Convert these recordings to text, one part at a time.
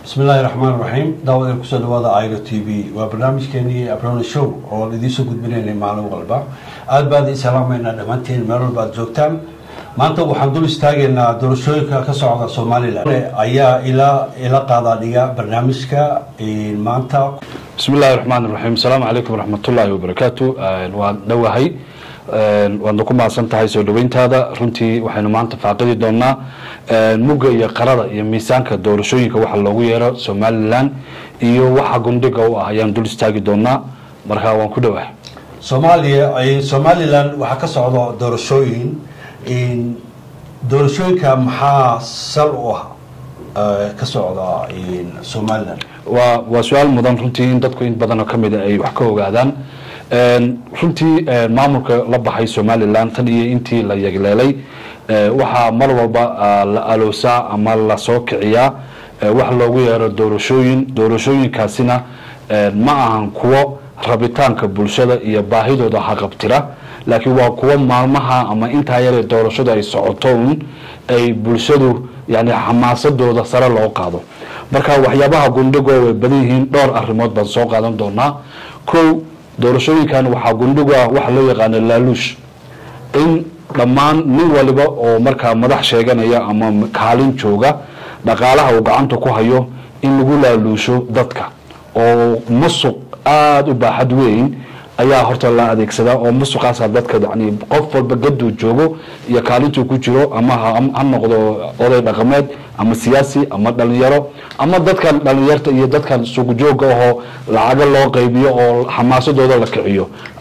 bismi illaahi raxmaan raxiim daawadeen kusoo dhawaada airo t v waa barnaamijkeenii abrona show oo idiinsoo gudbinaynay maalin walba aada baan idin salaamaynaa dhammaantiin meel walba aad joogtaan maanta waxaan dul istaagaynaa doorashooyinka ka socda somalilan ayaa ila ila qaadaa dhiga barnaamijka maanta bismi illaahi raxmaan raxiim asalaamu calaykum waraxmatullaahi wabarakaatu waan dhowahay waadna ku mahadsan tahay soo dhaweyntaada runtii waxaynu maanta faaqidi doonaa mugga iyo qarada iyo miisaanka doorashooyinka waxa loogu yeero somalilan iyo waxa gundhiga u ah ayaan dul istaagi doonaa markaa waan ku dhowahay soomaaliya somalilan waxaa ka socda doorashooyin doorashooyinka maxaa sal u ah ka socda somalilan waa waa su-aal mudan runtii in dadku in badanoo kamida ay wax ka ogaadaan runtii maamulka la baxay somalilan tan iyo intii la yegleelay waxaa mar walba la aloosaa ama lasoo kiciyaa wax loogu yeero doorashooyin doorashooyinkaasina ma ahan kuwo rabitaanka bulshada iyo baahidooda haqabtira laakiin waa kuwo maalmaha ama intaa yaree doorashadu ay socotoun ay bulshadu yani xamaasadooda sare loo qaado marka waxyaabaha gundhigoo way badan yihiin dhowr arrimood baan soo qaadan doonaa ko doorashooyinkan waxaa gundhigu ah waxa loo yaqaano laaluush in dhammaan nin waliba oo markaa madax sheeganaya ama kaalin jooga dhaqaalaha uu gacanta ku hayo in lagu laaluusho dadka oo musuq aada u baaxad weyn ayaa horta la adeegsadaa oo musuqaasa dadka yani qof walba gaduu joogo iyo kaalintuu ku jiro ama ha noqdo oday dhaqameed ama siyaasi ama dhalinyaro ama dadkan dhalinyarta iyo dadkan suuqjooga ahoo lacaga loo qaybiyo oo xamaasadooda la kiciyo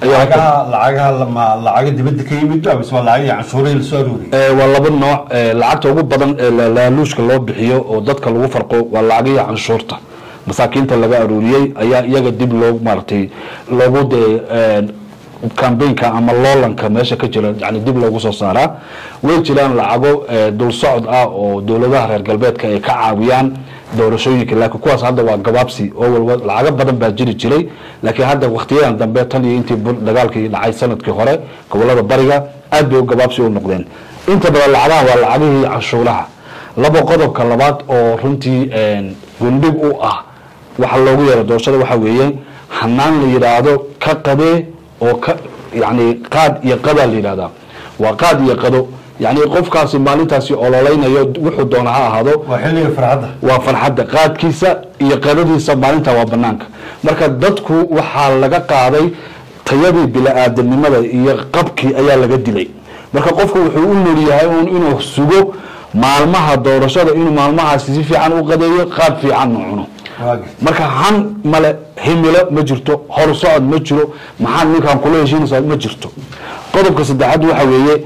lacagaha lacaga dibadda ka yimid mise waa lacagii canshuurihii lasoo aruuriyay waa laba nooc lacagta ugu badan ee laaluushka loo bixiyo oo dadka lagu farqo waa lacagihii canshuurta masaakiinta laga aruuriyey ayaa iyaga dib loo maaratay loogu dee cambaynka ama loolanka meesha ka jira yani dib loogu soo saaraa way jiraan lacago dul socod ah oo dowladaha reer galbeedka ay ka caawiyaan doorashooyinka laakiin kuwaas hadda waa gabaabsi oo walba lacago badan baa jiri jiray laakiin hadda waktiyadan dambe tan iyo intii dagaalkii dhacay sanadkii hore gobolada bariga aad bay gabaabsi u noqdeen inta badan lacagaha waa lacagihii canshuuraha laba qodobka labaad oo runtii gundhig u ah waxa loogu yeero doorashada waxa weeye hanaan la yidhaahdo ka qadee oo ka yani qaad iyo qadaa la yidhahdaa waa qaad iyo qado yani qofkaasi maalintaasi ololeynayo wuxuu doona ha ahaado waa xilliga farxadda waa farxadda qaadkiisa iyo qadadiisa maalinta waa banaanka marka dadku waxaa laga qaaday tayadii bila-aadanimada iyo qabkii ayaa laga dilay marka qofku wuxuu u nol yahay un inuu sugo maalmaha doorashada inuu maalmahaasi si fiican u qadeeyo qaad fiicanna cuno marka han male himilo ma jirto hor socod ma jiro maxaad ninkaan kula heshiinaysaa ma jirto qodobka saddexaad waxa weeye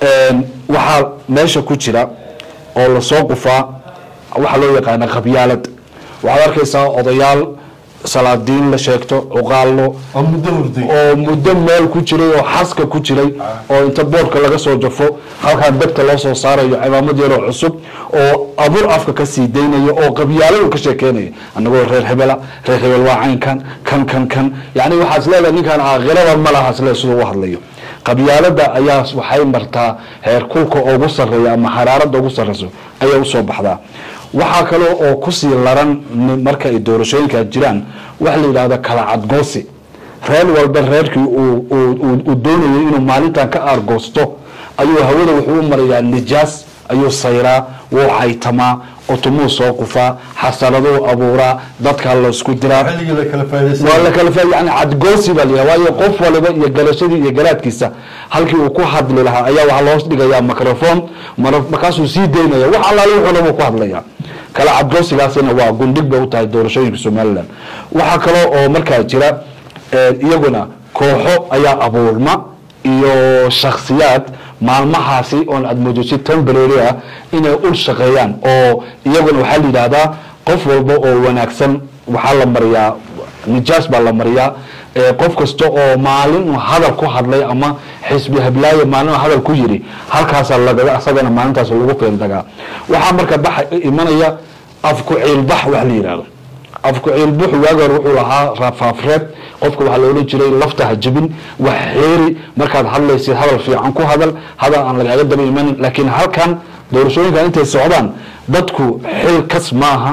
waxaa meesha ku jira oo lasoo qufaa waxaa loo yaqaana qabyaalad waxaad arkaysaa odayaal salaadiin la sheegto cuqaallo oo muddo hurday oo muddo meel ku jiray oo xaska ku jiray oo inta boorka laga soo jafo halkaan degta loo soo saarayo cimaamad yaroo cusub oo abuur afka ka sii daynayo oo qabyaaladu ka sheekeynaya annagoo reer hebela reer hebel waa caynkan kan kan kan yani waxaas leedahay ninkaan aakhirada ma laha sle siduu u hadlayo qabyaalada ayaa waxay martaa heer kulka ugu sareeya ama xaraarada ugu sareyso ayay usoo baxdaa waxaa kale oo kusii laran marka ay doorashooyinka jiraan waxa la yidhahda kala cadgoosi reer walba reerkii uu doonayay inuu maalintan ka aargoosto ayuu hawada wuxuu u marayaa nijaas ayuu sayraa wuu xaytamaa utumuu soo qufaa xasaladuu abuuraa dadkaa laysku diraa xilligii la kala faa'idaysan waa la kala fa yani cadgoosi baa layaha waayo qof waliba iyo galashadii iyo garaadkiisa halkii uu ku hadli lahaa ayaa waxaa loo dhigayaa microphone markaasuu sii daynaya wax allaale wuxuu dhan ku hadlaya kala cadgoosigaasina waa gundhig bay u tahay doorashooyinka somalilan waxaa kaloo oo markaa jira iyaguna kooxo ayaa abuurma iyo shaksiyaad maalmahaasi oon aad moodo si temporary ah inay ul shaqeeyaan oo iyaguna waxaa la yidhahdaa qof walba oo wanaagsan waxaa la mariyaa nijaas baa la mariyaa qof kasta oo maalin hadal ku hadlay ama xisbi hablaaye maalin hadal ku yiri halkaasaa lagaga asagana maalintaas lagu feendagaa waxaa marka baxa imanaya afku ciilbax wax la yidhahdo afku ciilbuxu waagi hore wuxuu lahaa rafaafreed qofka waxaa la odhan jiray lafta ha jebin wax xeeri markaad hadlaysid hadal fiican ku hadal hadal aan lagaaga daba imanin laakiin halkan doorashooyinkan intay socdaan dadku xil kas maaha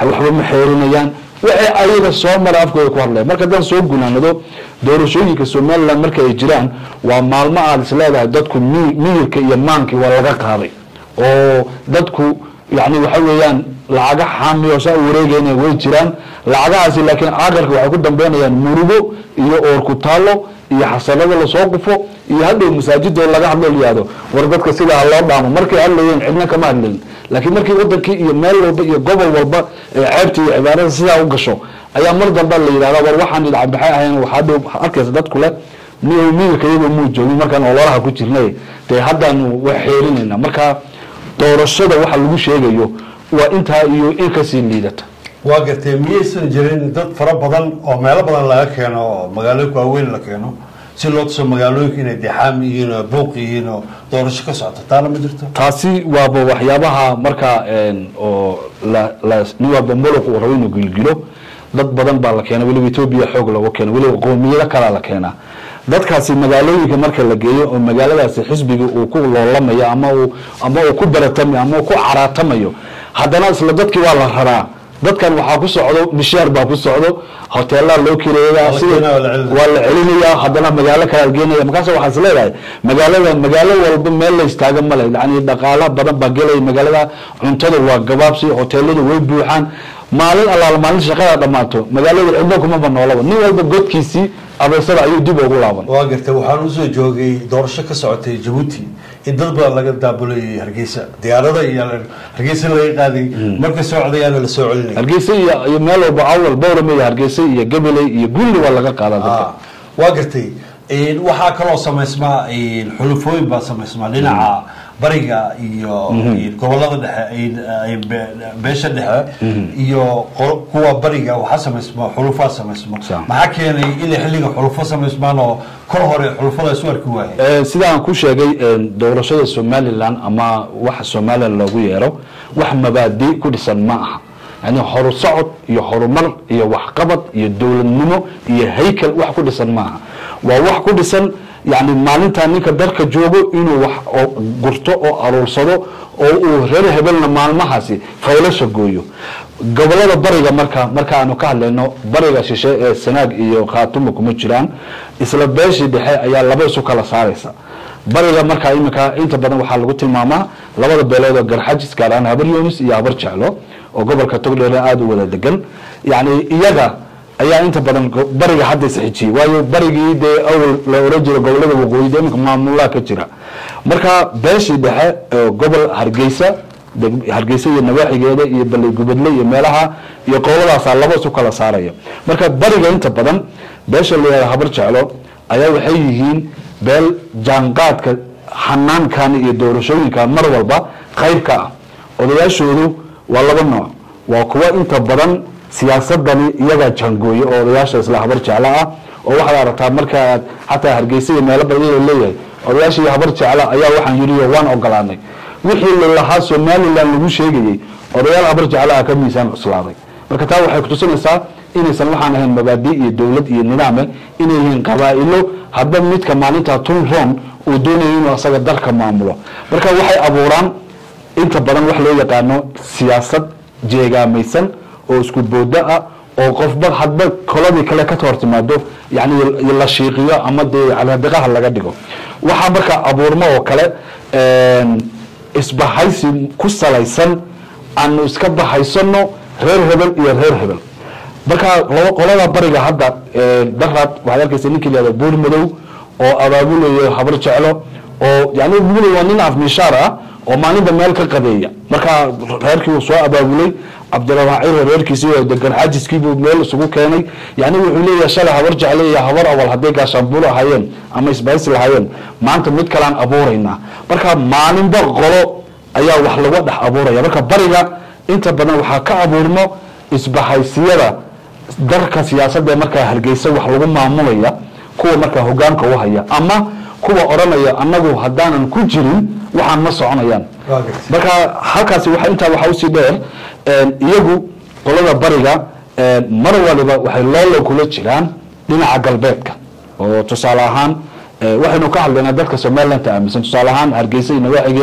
waxba ma xeerinayaan waxay ayaga soo mara afkooda ku hadlaya marka haddaan soo gunaanado doorashooyinka somaliland marka ay jiraan waa maalmo aad is leedahay dadku mi- miyirka iyo maankii waa laga qaaday oo dadku yani waxa weeyaan lacaga xaami oo saa u wareegayna way jiraan lacagahaasi laakiin aakhirka waxay ku dambeynayaan murugo iyo oor ku taalo iyo xasanado lasoo qufo iyo hadhow masaajidoo laga hadlo layihahdo war dadka sidaa loo dhaamo markay hadlayeen cidna kama hadlayn laakiin markii wadankii iyo meel walba iyo gobol walba ee ceebta iyo cibaarada sidaa u gasho ayaa mar dambe la yidhahda war waxaan idcabaxay ahayn waxaa dhow arkaysa dadku leh miy miyirka iyagoo muu joogin markaan ololaha ku jirnay dee haddaanu wax xeerinayna marka doorashada waxa lagu sheegayo waa intaa iyo in kasii liidata waa gartee miyaysan jirin dad fara badan oo meelo badan laga keeno oo magaalooyinka waaweyn la keeno si loo tuso magaalooyinka inay dexaam yihiin oo buuq yihiin oo doorasho ka socoto taana ma jirto taasi waaba waxyaabaha marka een, oo la- la- nin walba muluq uu rabo inuu gilgilo dad badan baa la keena weliba etoobiya xoog looga keena weliba qoomiyado kalaa la keenaa dadkaasi magaalooyinka marka la geeyo oo magaaladaasi xisbiga uu ku loolamayo ama uu ama uu ku baratamayo ama uu ku caraatamayo haddana isla dadkii waa la raraa dadkan waxaa ku socdo mishaar baa ku socdo hoteelaa loo kireeyaa la sida- keenaa, waa la celinaya. waa la celinayaa haddana magaalo kale geenaya markaas waxaa is leedahay magaalada magaalo walba meel la istaaga male yani dhaqaala badan baa gelaya magaalada cuntada waa gabaabsi hoteeladu way buuxaan maalin allaala maalin shaqada dhammaato magaalada cidno kumaba noolaba nin walba godkiisii abeysada ayuu dib ugu laaban waa gartay waxaan usoo joogay doorasho ka socotay jabuuti in dad badan laga daabulayay hargeysa diyaarada iyo hargeysa laga qaaday marka socdayaana la soo celinay hargeysa iyo iyo meel walba awal bowrame iyo hargeysa iyo gabiley iyo gulli waa laga qaadaa dadka Ah, waa gartay Een, waxaa kaloo samaysmaa een, xulufooyin baa samaysmaa dhinaca bariga iyo een, gobolada dhexe een, een, be- beesha dhexe iyo qo- kuwa bariga waxaa samaysmaa xulufaa samaysma Sax. maxaa keenay inay xilliga xulufo samaysmaan oo kor hore xulufada isu arki waayeen Eh, sida aan ku sheegay eh, doorashada somalilan ama waxa somalilan loogu yeero wax mabaadi ku dhisan ma aha yani horu socod iyo horumar iyo waxqabad iyo dowladnimo iyo haykel wax ku dhisan ma aha waa wax ku dhisan yani maalintaa ninka dalka joogo inuu wax oo gurto oo aruursado oo uu reer hebelna maalmahaasi faylasha gooyo gobolada bariga marka marka aanu ka hadlayno bariga shishe ee sanaag iyo khaatuma kuma jiraan isla beeshii dhexe ayaa laba isu kala saaraysa bariga marka iminka inta badan waxaa lagu tilmaamaa labada beelood oo garxajis gaar ahaan habar yoonis iyo habar jeclo oo gobolka togdheer aada u wada degan yacni iyaga ayaa inta badan go- bariga hadda isxijiyey waayo barigii dee awal la oran jira gobolada waqooyi dee iminka maamulaa ka jira marka beeshii dhexe oo gobol hargeysa deg- hargeysa iyo nawaaxigeeda iyo baley gubadle iyo meelaha iyo qowladaasaa laba isu kala saaraya marka bariga inta badan beesha la yihahdo habar jeclo ayaa waxay yihiin beel jaanqaadka xanaankan iyo doorashooyinkan mar walba qayb ka ah odayaashoodu waa laba nooc waa kuwa inta badan siyaasadani iyagaa jaangooye oo odayaasha isla habar jeclo ah oo waxaad aragtaa marka aad xataa hargeysa iyo meelo badan iyadoo leeyahay odayaasha iyo habar jeclo ayaa waxaan yidhi oo waan ogolaanay wixii lalahaa somalilan lagu sheegayey odayaal habar jeclo ah ka miisaan cuslaaday marka taa waxay kutusinaysaa inaysan waxaan ahayn mabaadi iyo dowlad iyo nidaame inay yihiin qabaa'ilo hadba midka maalinta tun ron uu doonayo inuu asaga dalka maamulo marka waxay abuuraan inta badan wax loo yaqaano siyaasad jeegaamaysan oo isku boodo ah oo qofba hadba koladii kale ka hor timaado yani la shiiqiyo ama dee caladiqaha laga dhigo waxaa marka abuurmo oo kale een, isbahaysi ku salaysan aanu iska bahaysano reer hebel iyo reer hebel marka laba qolada bariga hadda ee, daraad waxaad arkaysa ninkii lahahda buur madow oo abaabulayo habar jeclo oo yani buur waa nin afmishaar ah oo maalinba meel ka qadeeya marka reerkii uu soo abaabulay cabdiraxmaan ciro reerkiisii oo degan xaajiskiibuu meel isugu keenay yani wuxuu leeyahay shalay habar jecle iyo habar awal hadday gaashaanbuul ahaayeen ama isbahaysi lahaayeen maanta mid kalaan abuuraynaa marka maalinba qolo ayaa wax laga dhex abuuraya marka bariga inta badan waxaa ka abuurmo isbahaysiyada darka siyaasadda markaa hargeysa wax lagu maamulaya kuwa markaa hogaanka u haya ama kuwa odhanaya annagu haddaanan ku jirin waxaan ma soconayaan Waa gartay. marka halkaasi waxa intaa waxaa usii dheer een, iyagu qolada bariga een, mar waliba waxay loolo kula jiraan dhinaca galbeedka oo tusaale ahaan eh, waxaynu ka hadlaynaa dadka somaliland aaminsan tusaale ahaan hargeysa iyo nawaaxigeeda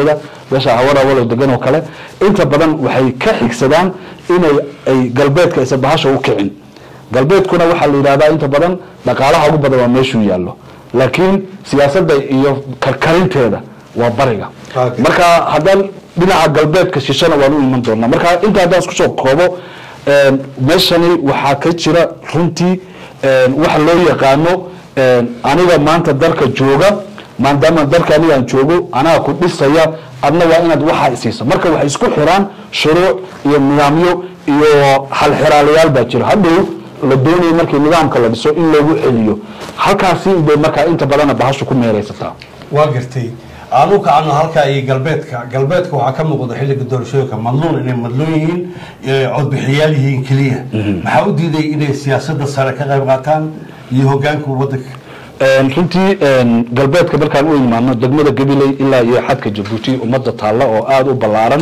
meesha hawarawalo degan oo kale inta badan waxay ka xigsadaan inay ay galbeedka isa bahasha u kicin galbeedkuna waxaa la yidhahdaa inta badan dhaqaalaha ugu badan waa meeshuu yaallo laakiin siyaasadda iyo karkarinteeda waa bariga Okay. marka haddaan dhinaca galbeedka shishana waan u iman doonaa marka inta haddaan isku soo koobo een, meeshani waxaa ka jira runtii een, waxa loo yaqaano een, aniga maanta dalka jooga maadaama dalka anigaan joogo anaga ku dhisaya adna waa inaad waxaa isiiso marka waxay isku xiraan shuruuc iyo nidaamyo iyo halxiraalayaal baa jira hadhow la doonayo markii nidaamka la dhiso in loogu celiyo halkaasi bay markaa inta badana bahashu ku meeraysataa waa gartay aanu kacno halka iyo galbeedka galbeedka waxaa ka muuqda xilliga doorashooyinka madluun inay madluun yihiin ee codbixiyaal yihiin keliya maxaa u diiday inay siyaasadda sare ka qayb qaataan iyo hogaanka wadanka Een, runtii een, galbeedka markaan u imaano degmada gabiley ilaa iyo xadka jabuuti ummadda taalla oo aada u ballaaran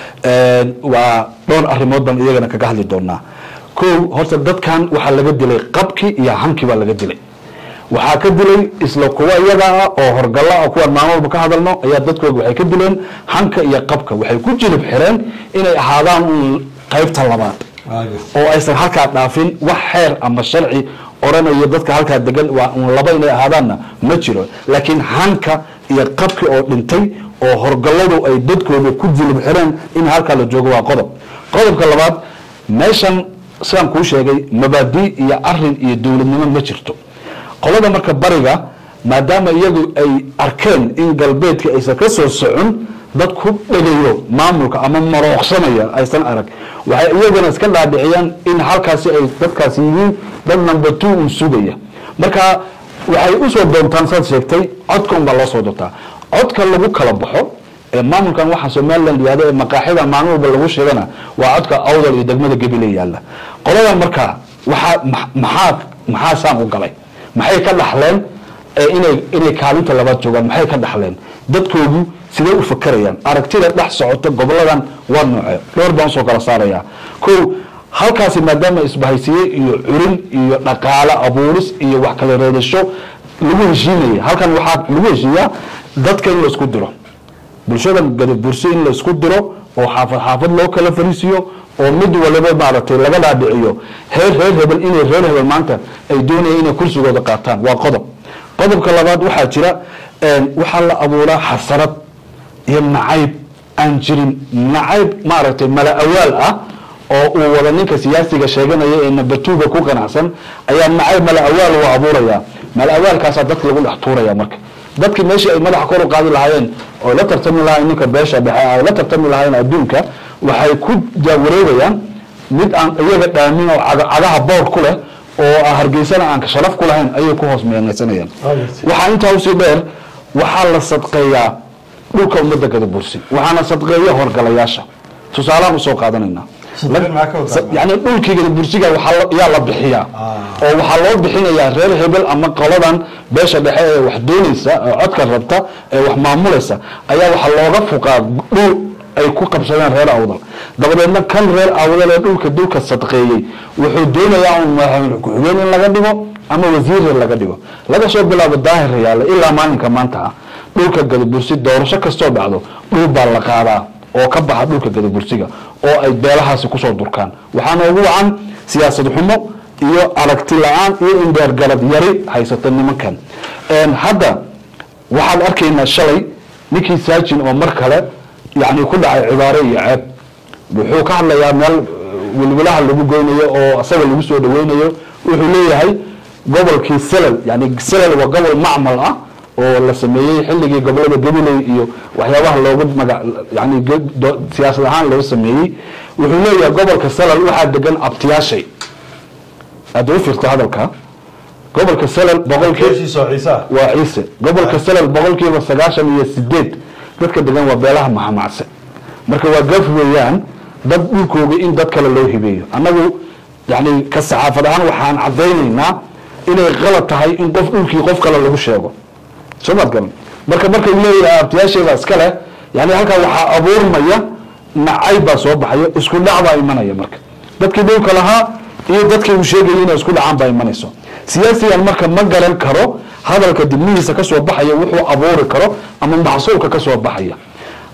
een, waa dhowr arrimood baan iyagana kaga hadli doonaa kow horta dadkan waxaa laga dilay qabki iyo hankii baa laga dilay waxaa ka dilay isla kuwa iyaga ah oo horgalla ah kuwaan maalin walba ka hadalno ayaa dadkooga waxay ka dileen hanka iyo qabka waxay ku jilib xireen inay ahaadaan un qaybta labaad waa gartay oo aysan halkaa dhaafin wax xeer ama sharci oranayo dadka halkaa degan waa un laba inay ahaadaanna ma jiro laakiin hanka iyo qabki oo dhintay oo horgalladu ay dadkooda ku jilib xireen in halkaa la joogo waa qodob qodobka labaad meeshan sidaan kuu sheegay mabaadi iyo arin iyo dowladnimo ma jirto qolada marka bariga maadaama iyagu ay arkeen in galbeedka aysan ka soo socon dad ku dhegayo maamulka ama marooqsanaya aysan arag waxay iyaguna iska dhaadhiciyaan in halkaasi ay dadkaasi yihiin dad number two un sugaya marka waxay usoo doontaan saad sheegtay codka unbaa loo soo doontaa codka lagu kala baxo ee maamulkan waxaa somaliland yihahdo ee maqaaxida maalin walba lagu sheegana waa codka awdal iyo degmada gabiley yaalla qoladan marka waxaa ma- maxaa maxaa saan u galay maxay ka dhaxleen ee inay inay kaalinta labaad joogaan maxay ka dhaxleen dadkoodu sidee u fakerayaan aragtida dhex socota goboladan waa noocee dhowr baan usoo kala saarayaa ko halkaasi maadaama isbahaysiye iyo curin iyo dhaqaale abuuris iyo wax kala reedasho lagu heshiinaya halkan waxaa lagu heshiiyaa dadka in la isku diro bulshada gadaburso in la isku diro oo xaafad xaafad loo kala fariisiyo oo mid waliba maaragtay laga dhaadhiciyo heer reer hebel inay reer hebel maanta ay doonayaan inay kursigooda qaataan waa qodob qodobka labaad waxaa jira een, waxaa la abuuraa xasarad iyo nacayb aan jirin nacayb maaragtay mala awaal ah oo uu wada ninka siyaasiga sheeganaya ee nabatuuga ku qanacsan ayaa nacayb mala awaal uu abuuraya mala awaalkaasaa dadka lagu dhex tuuraya marka dadkii meeshii ay madaxa kor u qaadi lahaayeen oo la tartami lahaayeen ninka beesha dhexe ay la tartami lahaayeen adduunka waxay ku jaawareegayaan mid aan iyaga dhaamin oo caga- cagaha boor ku leh oo ah hargeysana aan sharaf ku lahayn ayay ku hoos meenaysanayaan waxaa intaa usii dheer waxaa la sadqeeyaa dhulka ummadda gadabursi waxaana sadqeeya horgalayaasha tusaalahaan usoo qaadanayna Sadqeyn maxaa ka wadaa? Sa- yani dhulkii gadabursiga waxaa la- yaa la bixiyaa Ah. oo waxaa loo bixinayaa reer hebel ama qoladan beesha dhexe ee wax doonaysa ee codka rabta ee wax maamulaysa ayaa waxaa looga fuqaa dhul ay ku qabsadeen reer awdal dabadeedna kan reer awdal ee dhulka dhulka sadqeeyey wuxuu doonayaa un madaxweyne ku-xigeen in laga dhigo ama wasiir laga dhigo laga soo bilaabo daahir yaalla ilaa maalinka maanta ah dhulka gadabursi doorasho kastoo dhacdo dhul baa la qaadaa oo ka baxa dhulka gadabursiga oo ay beelahaasi kusoo durkaan waxaana ugu wacan siyaasad xumo iyo aragti la-aan iyo indheergarad yari haysata nimankan Een, hadda waxaan arkaynaa shalay ninkii saajin oo mar kale yani ku dhacay cibaaro iyo ceeb wuxuu ka hadlayaa meel eh, wilwilaha lagu goynayo oo asaga lagu soo dhaweynayo wuxuu leeyahay gobolkii selal yani selal waa gobol macmal ah oo la sameeyey xilligii gobolada gabiley iyo waxyaabaha loogu maga yani ge- do- siyaasad ahaan loo sameeyey wuxuu leeyahay gobolka selal waxaa degan abtiyaashay hadda u fiirta hadalka gobolka selal boqolkii keeshiisa oo ciise ah waa ciise gobolka salal boqolkiiba sagaashan iyo sideed dadka degan waa beelaha maxamacse marka waa gaf weeyaan dad dhulkooga in dad kale loo hibeeyo annagu yani ka saxaafad ahaan waxaan caddaynaynaa inay qalad tahay in qof dhulkii qof kale lagu sheego soo maad garan marka markay leeyahay abtiyaasheeda iska leh yani halkaa waxaa abuurmaya nacayb baa soo baxaya isku dhac baa imanaya marka dadkii dhulka lahaa iyo dadkii uu sheegayay inay isku dhacaan baa imanayso siyaasigan marka ma garan karo hadalka dibnihiisa kasoo baxaya wuxuu abuuri karo ama maxsuulka kasoo baxaya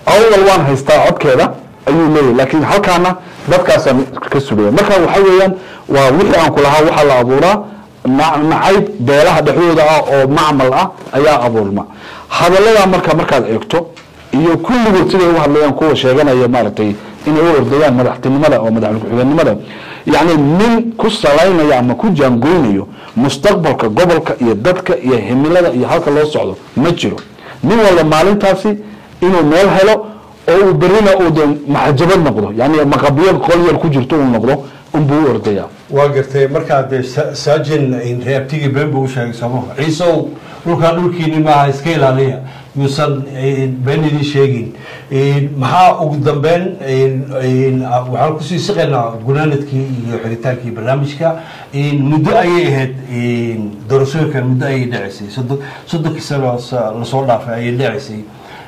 awdal waan haystaa codkeeda ayuu leeyahay laakiin halkaana dadkaasaan ka sugaya marka waxa weeyaan waa wixii aan ku lahaa waxaa la abuuraa na- nacayb beelaha dhexdooda ah oo macmal ah ayaa abuurma hadallada marka markaad eegto iyo kulligood siday u hadlayaan kuwa sheeganaya maaragtay inay u ordayaan madaxtinimada oo madaxweyne ku-xigeenimada yacni nin ku salaynaya ama ku jaangoynayo mustaqbalka gobolka iyo dadka iyo himilada iyo halka loo socdo ma jiro nin walba maalintaasi inuu meel helo oo uu berrina uu de maxajabad noqdo yani maqabiyo qol yar ku jirto uu noqdo unbuu u ordayaa waa gartay markaa dee sa- saajin reabtigii been buu u sheegay sooma ciisow dhulkaa dhulkiini maaha iska ilaaliya yuusan been idin sheegin maxaa ugu dambeyn waxaan kusii siqaynaa gunaanadkii iyo xiritaankii barnaamijka muddo ayay ahayd doorashooyinkan muddo ayay dhaceysay soddon soddonkii sano sa- lasoo dhaafay ayay dhaceysay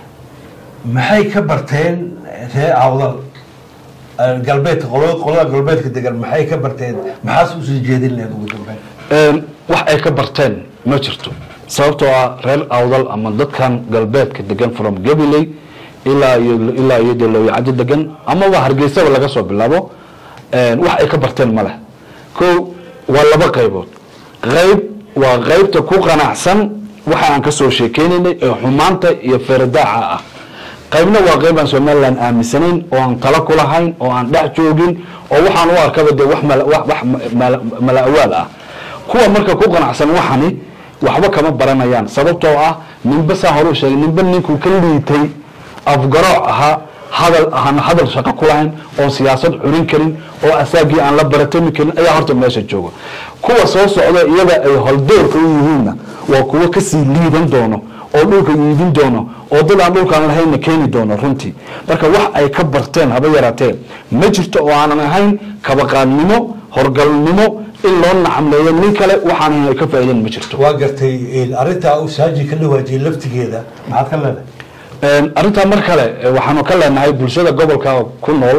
maxay ka barteen ree awdal galbeedka qolo- qolada galbeedka degan maxay ka barteen maxaas usoo jeedin lahayd ugu dambeyn Een, wax ay ka barteen ma jirto sababtoo ah reer awdal ama dadkan galbeedka degan from gabiley ilaa iyo ilaa iyo dee looyacado degan amaba hargeysaba laga soo bilaabo een, wax ay ka barteen ma leh ko waa laba qaybood qayb waa qaybta ku qanacsan waxa aan kasoo sheekeynaynay ee xumaanta iyo feeradaaca ah qaybna waa qayb aan somalilan aaminsanayn oo aan talo ku lahayn oo aan dhex joogin oo waxaan u arkaba de wax mala- wax wax mala- mala-awaal ah kuwa marka ku qanacsan waxani waxba kama baranayaan sababtoo ah ninba saa hore u sheegay ninba ninkuu ka liitay afgarooc ahaa hadal aan hadal shaqo ku lahayn oo siyaasad curin karin oo asaagii aan la baratami karin ayaa horta meesha jooga kuwa soo socda iyaga ay holdoorka u yihiinna waa kuwo kasii liidan doono oo dhulka iibin doono oo dad aan dhulkaan lahaynna keeni doono runtii marka wax ay ka barteen haba yaraatee ma jirto oo aanan ahayn kabaqaadnimo horgalnimo in loo nacamleeyo nin kale waxaan ahayn ay ka faa'iideen ma jirto waa gartay arrintaa uu saajin ka dhawaajiyey laftigeeda maxaad ka leedahay Een, arrintaa mar kale eh, waxaanu ka leenahay bulshada gobolka ku nool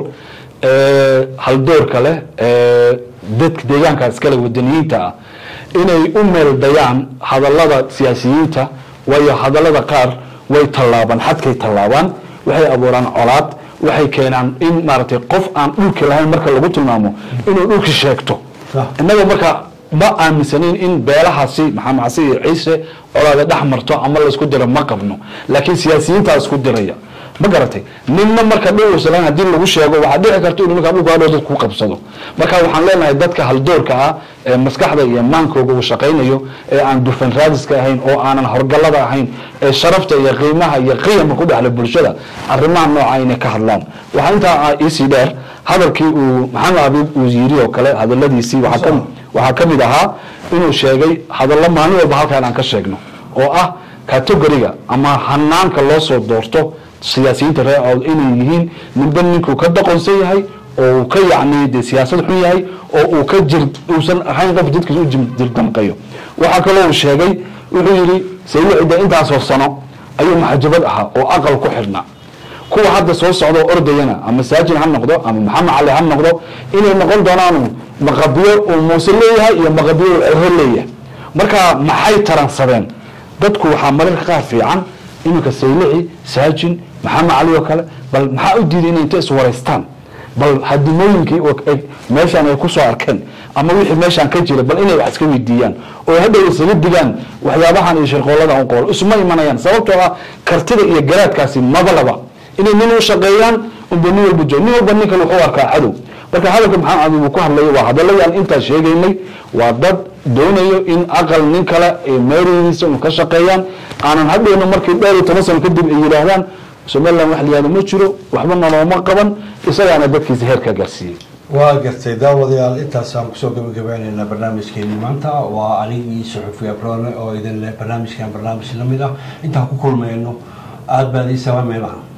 ee haldoorka leh ee dadka deegaanka iskale wadaniyiinta ah inay u meeldayaan hadallada siyaasiyiinta waayo hadallada qaar way tallaabaan xadkay tallaabaan waxay abuuraan colaad waxay keenaan in maaragtay qof aan dhulki lahayn marka lagu tilmaamo inuu dhulki sheegto Sax. innaga marka ma aaminsanayn in beelahaasi maxamed casi iyo ciise colaada dhex marto ama laysku diro ma qabno laakiin siyaasiyiintaa isku diraya ma garatay ninna marka dhul uusan haddii lagu sheego waxaa dhici karta inuu ninkaa dhulka hadhow dad ku qabsado marka waxaan leenahay dadka haldoorka ah ee maskaxda iyo maankooga uu shaqaynayo ee aan dufan raadiska ahayn oo aanan horgallada ahayn ee sharafta iyo qiimaha iyo qiyamka ku dhexla bulshada arrimaha nooca inay ka hadlaan waxaa intaa ah iisii dheer hadalkii uu maxamed abiib uu yiri oo kale hadaladiisii waxaa ka waxaa ka mid ahaa inuu sheegay hadallo maalin walba halkaan aan ka sheegno oo ah categoriga ama hanaanka loo soo doorto siyaasiyiinta reer awd inay yihiin ninba ninkuu ka doqonsan yahay oo uu ka yacni de siyaasad xun yahay oo uu ka jir uusan ahayn qof dadkiisa u jir- jirdamqayo waxaa kaloo uu sheegay wuxuu yidhi sayidida intaasoo sano ayuu maxajabad ahaa oo aqal ku xidhnaa kuwa hadda soo socda oo ordayana ama saajin ha noqdo ama maxamed cali ha noqdo inay noqon doonaan maqabiyo uu muuse leeyahay iyo maqabiyo uu cero leeyahay marka maxay taransadeen dadku waxaa mararka qaar fiican iminka saylici saajin maxamed cali oo kale bal maxaa u diiday inay inta iswaraystaan bal hadimooyinkii oo ay- meeshaan ay kusoo arkeen ama wixii meeshaan ka jira bal inay wax iska weydiiyaan oo hadhow isaga digaan waxyaabahan iyo shirqoolada un qool isuma imanayaan sababtoo ah kartida iyo garaadkaasi mabalaba inay nin u shaqeeyaan unba nin walba joog nin walba ninkan wuxuu arkaa cadow marka hadalka maxamed abi uu ku hadlayo waa hadalladii aan intaas sheegaynay waa dad doonayo in aqal nin kale ay meerihiisa un ka shaqeeyaan aanan hadhowna markii dheer iyo toban sano kadib ay yidhaahdaan somaliland wax la yihahdo ma jiro waxba nolooma qaban isagaana dadkiisa heerka gaarsiiyey waa gartay daawadayaal intaasaan kusoo gabagabaynaynaa barnaamijkeeni maanta waa anigii suxufi abrone oo idin leh barnaamijkan barnaamij lamid ah intaan ku kulmayno aada baad ii salaamaynaa